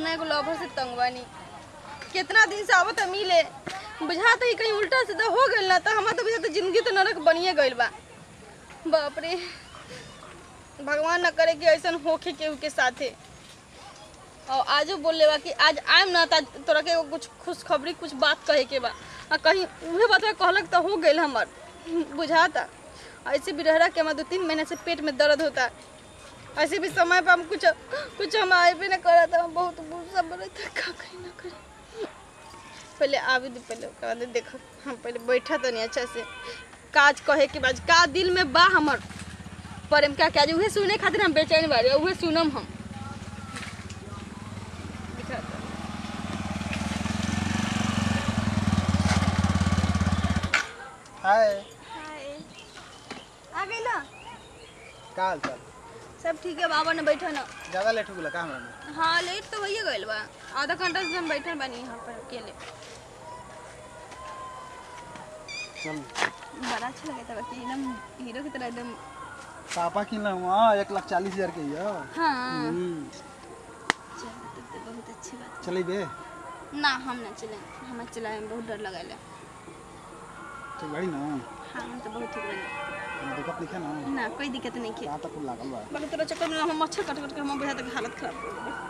अपना एगो लवर से तंग बानी कितना दिन से आवत मिले बुझा तो कहीं उल्टा सीधा हो गइल ना तो हमार तो बुझा तो जिंदगी तो नरक बनिए गइल बा बाप रे भगवान न करे कि ऐसा होखे केहू के साथे और आजो बोले बा कि आज आएम ना त तोरा के एगो कुछ खुशखबरी कुछ बात कहे के बा आ कहीं उहे बात कहलक तो हो गइल हमर बुझाता ऐसे भी रह के हमार दो तीन महीने से पेट में दर्द होता ऐसे भी समय पे हम कुछ कुछ हम आए भी ना करा था हम बहुत गुस्सा बने था का कहीं ना करी पहले आवे दे पहले ओकरा बाद देखो हम पहले बैठा तनी अच्छा से काज कहे के बाद का दिल में बा हमर प्रेम का क्या उहे सुने खातिर हम बेचैन बारे उहे सुनम हम दिखा दो। हाय हाय आ गई ना का हाल चाल सब ठीक है बाबा ने बैठा ना ज्यादा लेट हो गेला का हमरा में हाँ लेट तो भैया गइल बा आधा घंटा से हम बैठल बानी यहाँ पर अकेले चल बड़ा अच्छा लगे था बाकी एकदम हीरो की तरह एकदम पापा किन हाँ एक लाख चालीस हजार के हियो हाँ हम्म, चलो तब तो बहुत अच्छी बात चली बे ना हम ना चले हम चलाए में बहुत डर लगा तो गाड़ी ना हाँ हम तो बहुत ठीक लगे कोनो दिक्कत नहीं है ना ना कोई दिक्कत नहीं की कहाँ तक कुल लागल बा बाकी तेरा चक्कर में हम मच्छर कट कट के हम बुझा तक हालत खराब हो गई।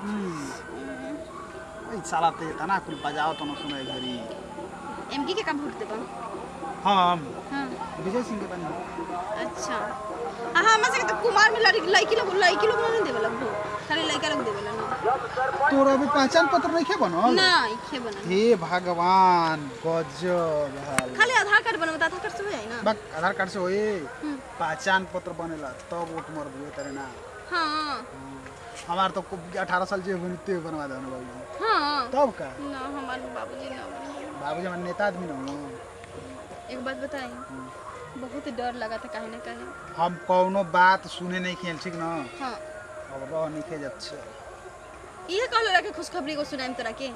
हम्म, ई साला ते तना कुल बजाओ तो न सुने घरी एमकी के का वोट देबा हम हाँ विजय सिंह के बनी अच्छा हाँ हाँ हमरा तो कुमार में लड़की लड़की लोग लड़की लोग नहीं देवेला वोट खाली लड़का लोग देवेला ना तोरा भी पहचान पत्र नहीं खे बनल ना इखे बना हे भगवान गजब हाल खाली आधार कार्ड बनवा आधार कार्ड से हो जाए ना बक आधार कार्ड से होए हम्म, पहचान पत्र बनेला तब वोट मर दिए तेरे ना हाँ हमार तो अठारह साल जे बनी ते बनवा दे बाबूजी हाँ तब का ना हमारे बाबूजी ना बाबूजी हमारे नेता आदमी ना हो एक बात बताएं बहुत डर लगा था कहीं ना कहीं हम कौनो बात सुने नहीं खेल ठीक ना हाँ अब रह नहीं खे जाच्छे ये कहलो रहा कि खुशखबरी को सुनाएम तोरा के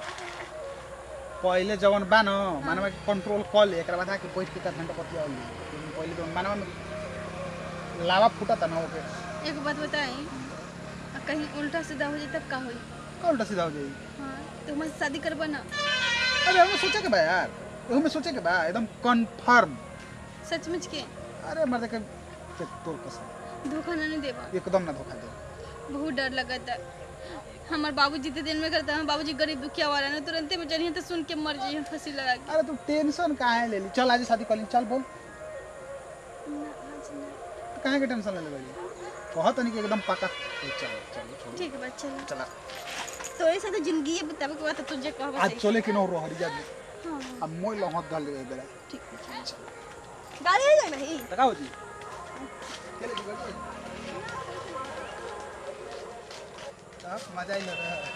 पहले जवन बा न मानवा के कंट्रोल कर ले एकरा बाद आके बैठ के का घंटा पतिया होली लेकिन पहले तो मानवा में लावा फूटा था ना ओके एक बात बताएं आ कहीं उल्टा सीधा हो जाए तब का होई का उल्टा सीधा हो जाई हाँ तो मैं शादी करबा ना अरे हमें सोचे के बा यार एहू में सोचे के बा एकदम कंफर्म सचमुच के अरे मर के तोर कसम धोखा ना नहीं देबा एकदम ना धोखा दे बहुत डर लगा था हमार बाबू जितने दिन में करता है बाबूजी गरीब दुखिया वाला ना तुरंत में जनिए तो सुन के मर जाइए फांसी लगा के अरे तू टेंशन काहे ले ली चल आज शादी कर ली चल बोल ना, आज ना। तो काहे के टेंशन ले ले बड़ी कहत नहीं कि एकदम पक्का ए, चल चल छोड़ ठीक है बात चल चला तोरे साथ जिंदगी बतावे के बाद तो तुझे कहबा आज चले कि न रोहरी जा हाँ अब मोय लहत गल ले बेरा ठीक है चल गाड़ी आ जाए भाई तका होती चले जी गाड़ी अब मजा ही लग रहा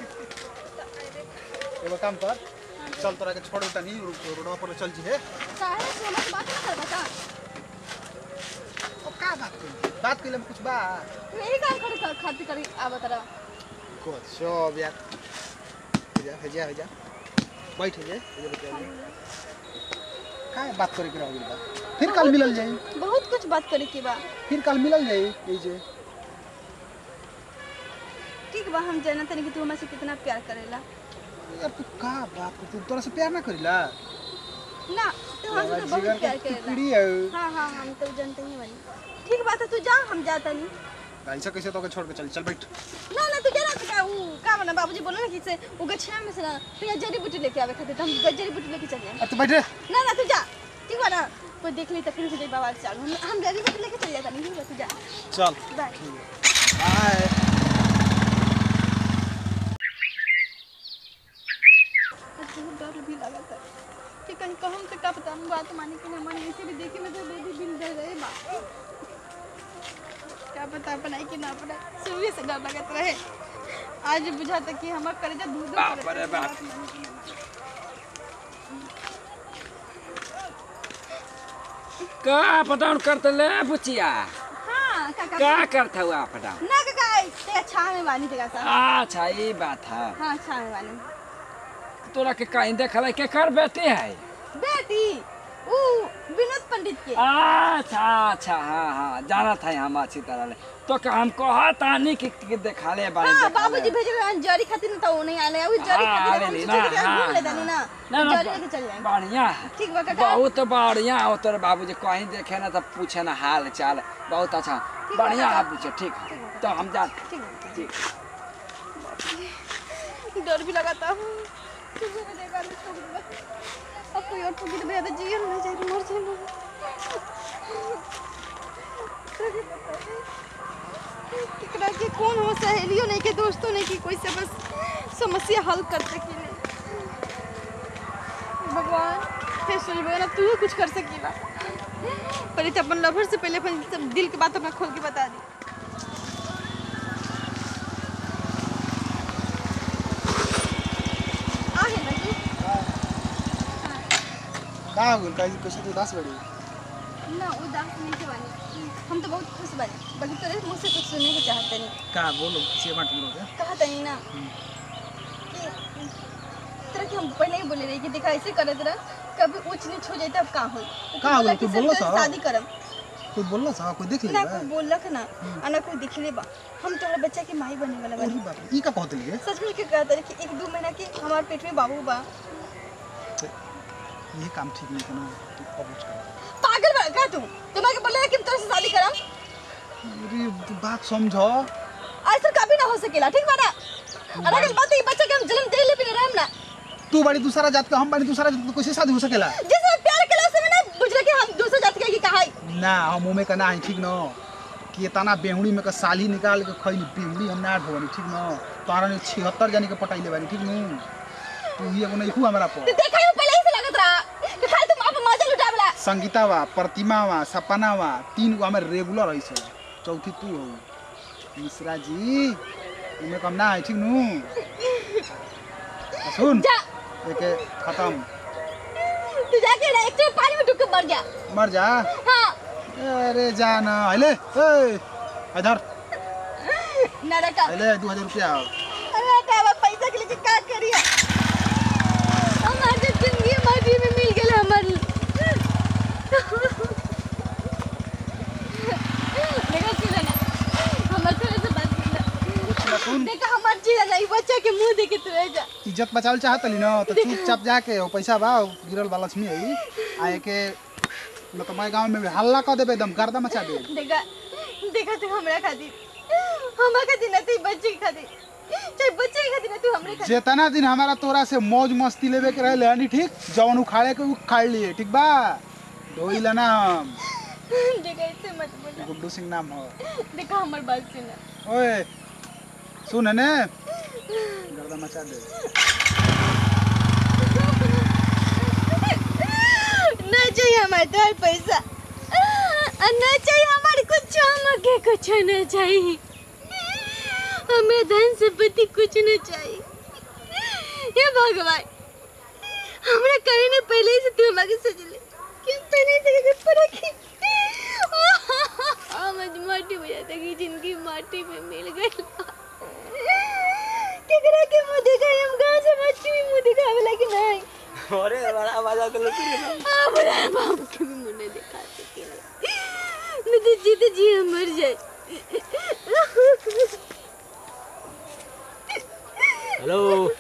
एगो काम कर चल तोरा के छोड़ उठा नहीं रोडवा पर चल जी है काहे से हमसे बात ना करबा का अब का बात कर बात कइले में कुछ बा यही काम करे कर खातिर करी आवा तरा कुछ सब यार जा जा जा बैठ जा जा का बात करे के रह गइल बा फिर कल मिलल जाई बहुत कुछ बात करे के बा फिर कल मिलल जाई ए जे ठीक बा हम जानत नहीं कि तू हमसे कितना प्यार करेला यार तू का बात करती तोरा से प्यार ना करिला ना तू हमसे तो बहुत प्यार करेला टुकड़ी है हाँ हाँ हम तो जानते ही बनी ठीक बात है तू जा हम जाता नहीं ऐसा कैसे तो छोड़ के चल चल बैठ ना ना तू जाना तो का वो का बना बाबूजी बोला ना कि से वो गछिया में से ना तो यहाँ जड़ी बूटी लेके आवे खातिर तो हम जड़ी बूटी लेके चल जाए अब तू बैठ रे ना ना तू जा ठीक बा ना कोई देख ली तो फिर से जाई बाबा के चालू हम हम जड़ी बूटी लेके चल जाता नहीं ठीक बा तू जा चल बाय बाय बहुत डर भी लगा था कि कहीं कहूँ तो क्या पता हम बात मानी कि ना मानी इसे भी देखे में तो बेबी बिल दे रहे बा क्या पता अपनाई कि ना अपनाई शुरू से डर लगत रहे आज बुझाता कि हमार कलेजा दूर दूर बाप रे बाप। का पटाउन करते ले बुचिया हाँ काका का करता हुआ पटाउन ना काका ते अच्छा में बानी ते काका अच्छा ये बात है हाँ अच्छा में बानी तोरा के कहीं देखल के कर बेटी है बेटी ऊ विनोद पंडित के अच्छा अच्छा हाँ हाँ जाना था हम अच्छी तरह ले तो का हम कहा तानी कि, कि देखा ले बारे हाँ देखा बाबूजी भेजे रहे जरी खातिर ना तो वो नहीं आले अभी जरी हाँ, खातिर हम आवेली सोचे कि ना, घूम हाँ, ले जानी ना ना ना जरी लेके चल जाएंगे बढ़िया है ठीक बा काका बहुत बढ़िया हो तोर बाबूजी कहीं देखे ना तो पूछे ना हाल चाल बहुत अच्छा ठीक बा बढ़िया काका। है पूछे ठीक है तो हम जा ठीक है ठीक डर भी लगाता हूँ किसी को देखा तो ठोक दूंगा। अब कोई और ठोकी तो भैया तो जिए ना जाए तो मर जाए केकरा के कौन हो सहेलियों नहीं के दोस्तों नहीं की कोई से बस समस्या हल कर सकी नहीं भगवान फिर सुन ना तू ही कुछ कर सकीला पर तो अपन लवर से पहले अपन सब दिल की बात अपना खोल के बता दी आहे ना तू का हो गइल काहे कैसे तू उदास बड़ी ना उदास नहीं के बानी हम तो बहुत खुश बानी बल्कि तोरे मुंह से कुछ सुनने को चाहते नहीं का बोलो से बात बोलो के कहा तनी ना कि तरह के हम पहले ही बोले रही कि देखा ऐसे करे तरह कभी ऊंच नीच हो जाए तब का हो का होई? तू बोलो सा। शादी करम कोई बोलला सा कोई देख ना लेबा कोई बोलक ना आ ना कोई दिखले बा हम तोहरा बच्चा के माई बने वाला अरे बानी बाप रे, ई का कहत लिए सच में के कहता रहे कि एक दो महीना के हमारे पेट में बाबू बा ये काम ठीक नहीं कनो तू कबूच कर पागल बा का तू तुम्हारे बोले कि हम तोरे से शादी करम अरे तू बात समझो ऐसा कभी ना हो सकेला ठीक बा ना और अगर बात ये बच्चा के हम जन्म दे ले भी रहम ना तू बड़ी दूसरा जात का हम बड़ी दूसरा जात का कैसे शादी हो सकेला जिसने प्यार के से मैंने बुझले कि हम दूसरे जाति के की कहा ना हम मुंह में का ना है ठीक न कि तना बेहुड़ी में का साली निकाल के खैली बेहुड़ी हम ना ढोनी ठीक न तारा ने 76 जानी के पटाइले बानी ठीक न तू ही एगो नहीं हमारा पर तो देखा ही पहले ही से लगत रहा कि खाली तुम आप मजा लुटावला संगीता वा प्रतिमा वा सपना वा तीन गो हमारे रेगुलर है से चौथी तू हो मिश्रा जी तुम्हें कम ना है ठीक नु आ सुन जा एक खत्म तू जाके ना एक चोट पानी में डूब के मर जा मर जा हाँ अरे जान अहिले ए इधर ना रखा अहिले दू हजार रुपया हो अरे का पैसा के लिए का करिए हमार तो जिंदगी माटी में मिल गेल हमार देखा सुन ना हमार थोड़ा सा बात सुन ना कुछ ना सुन देखा हमार चीज नहीं बच्चा के मुंह देखे तू रह जा इज्जत बचावल चाहत ली न तो चुपचाप जाके वो पैसा बा वो गिरल बा लक्ष्मी है आए के न तो मैं गांव में हल्ला कर देबे एकदम गर्दा मचा दे देखा देखा तू हमरा खातिर हमरा खातिर ना तू बच्चे के खातिर चाहे बच्चे के खातिर ना तू हमरे खातिर जेतना दिन हमारा तोरा से मौज मस्ती लेवे के रहे हनी ठीक जवन उखाड़े के उखाड़ लिए ठीक बा ढोइला ना हम देखा ऐसे मत बोला गुड्डू सिंह नाम हो देखा हमार बात सुन ओए सुन ने गर्दा मचा दे ना चाहिए हमारे तो पैसा और ना चाहिए हमारे कुछ हमके कुछ ना चाहिए हमें धन संपत्ति कुछ ना चाहिए हे भगवान हमरा कहीं ना पहले ही से तू हमारे सज ले क्यों पहले से के पर की हम आज माटी हो जाता कि जिंदगी माटी में मिल गई केकरा के मुंह दिखा हम गांव से माटी में मुंह दिखावे लगे नहीं अरे बड़ा आवाज आता है आप बड़ा बाप के भी मुंह नहीं दिखा सके मैं तो जीते जी हम मर जाए हेलो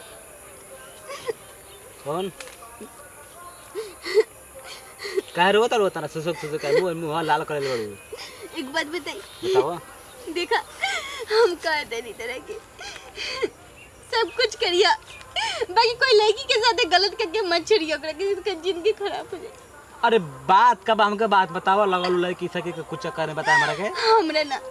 कौन काहे रोता रोता ना सुसुक सुसुक काहे मुंह मुंह लाल करे बड़ू एक बात बताई बताओ देखा हम कहते नहीं तरह के सब कुछ करिया बाकी कोई लड़की के साथ गलत करके मत छोड़िए ओकरा के उसका जिंदगी खराब हो जाए अरे बात कब हमके बात बताओ लगल लड़की सके के कुछ चक्कर में बता हमरा के हमरा ना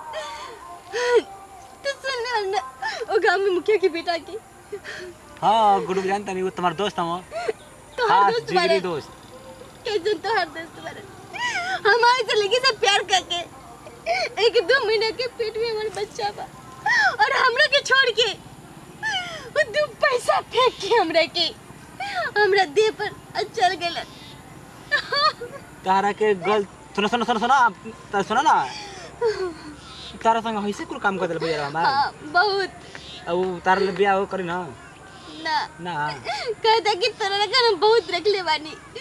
तो सुन ना ना वो गांव में मुखिया की बेटा की हाँ गुरु जानता नहीं वो तुम्हारा दोस्त हम तो हर खास दोस्त जिगरी बारे दोस्त कैसे तो हर दोस्त बारे हमारे से लड़की से प्यार करके एक दो महीने के पेट में हमारा बच्चा बा और हमरा के छोड़ के वो दो पैसा फेंक के हमरा के हमरा देह पर आ चल गेल तारा के गल सुनो सुनो सुनो सुनो तारा सुनो ना तारा संग ऐसे कुल काम कर दिल भैया हमार हाँ बहुत अब वो तारा ले बियाह हो करी ना ना ना कहता कि तोरा लगा ना बहुत रख ले बानी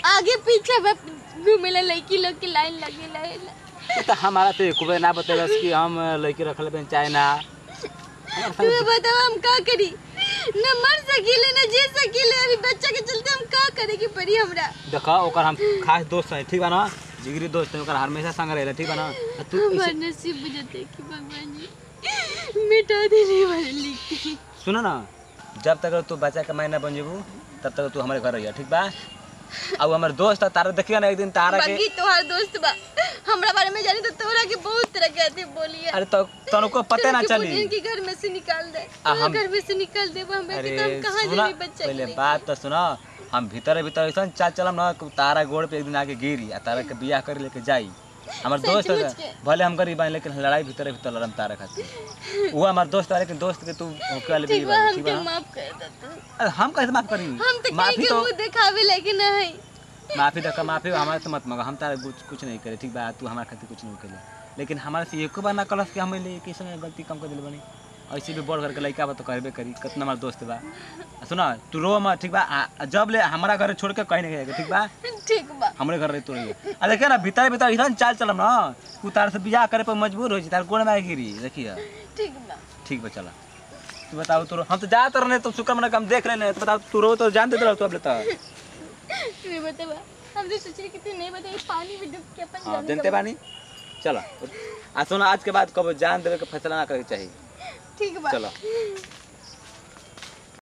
आगे पीछे बस घूमेला लड़की लोग की लाइन लगे रहेला तो हमारा तो एक ना बतेलस कि हम लड़की रखले बन चाहे ना तू बताओ हम का करी न मर सकीले न जी सकीले अभी बच्चा के चलते हम का करे की पड़ी हमरा देखा ओकर हम खास दोस्त है ठीक बा ना जिगरी दोस्त है ओकर हमेशा संग रहेला ठीक बा ना आ तू हमार ऐसे- नसीब बुझते कि भगवान जी मिटा देने वाले लिखी सुनो ना जब तक तू बच्चा के मायना बन जेबू तब तक तू हमारे घर रहिया ठीक बा अब हमारे दोस्त है, तारा देखिए ना एक दिन तारा के बाकी तोहार दोस्त बा हमरा बारे में जानी तो तोरा के बहुत तरह के आते बोलिए अरे तो तनको पते ना चली इनकी घर में से निकाल दे आ, तोरा हम- घर में से निकाल दे हम अरे बेटी तो हम कहां सुना जाबी बच्चा पहले के बात तो सुनो हम भीतर भीतर ऐसा चाल चलम ना कि तारा गोड़ पे एक दिन आके गिरी आ तारा के बियाह कर लेके जाई हमार दोस्त सचमुच है के? भले हम गरीब हैं लेकिन लड़ाई भीतर भीतर लड़म तारा खातिर वो हमार दोस्त है लेकिन दोस्त के तू होके वाले ठीक भी बा ठीक हमके बा माफ कर दे तू अरे हम कैसे माफ करी हम तो कहीं माफी के तो मुंह दिखावे लेकिन नहीं माफी तो माफी हमारे से मत मांगो हम तारा कुछ कुछ नहीं करे ठीक बा तू हमारे खातिर कुछ नहीं करे लेकिन हमारे से एको बार ना कलस कि हमें ले किसी में गलती कम कर दिल बनी ऐसे भी बढ़ करके लड़का बा तो करबे करी कितना हमारा दोस्त बा आ सुना तू रो मत ठीक बा आ- आ जब ले हमारा घर छोड़ के कहीं नहीं जाएगा ठीक बा ठीक बा हमरे घर रही तो रही आ देखिए ना भीतर भीतर इधर चाल चलम ना तू तार से बियाह करे पर मजबूर हो जी तार गोड़ में आके गिरी देखिए ठीक बा ठीक बा चला तू बताओ तू रो- हम तो जाते रहने तो शुक्र मना हम देख रहे तो बताओ तू रो तो जानते रहो तू अब लेता तू बता बा हम तो सोच रहे कि तू नहीं बताई पानी में डूब के अपन हाँ जान जानते बानी चलो आ सुना आज के बाद कब जान देवे के फैसला ना करे के चाहिए ठीक बा चलो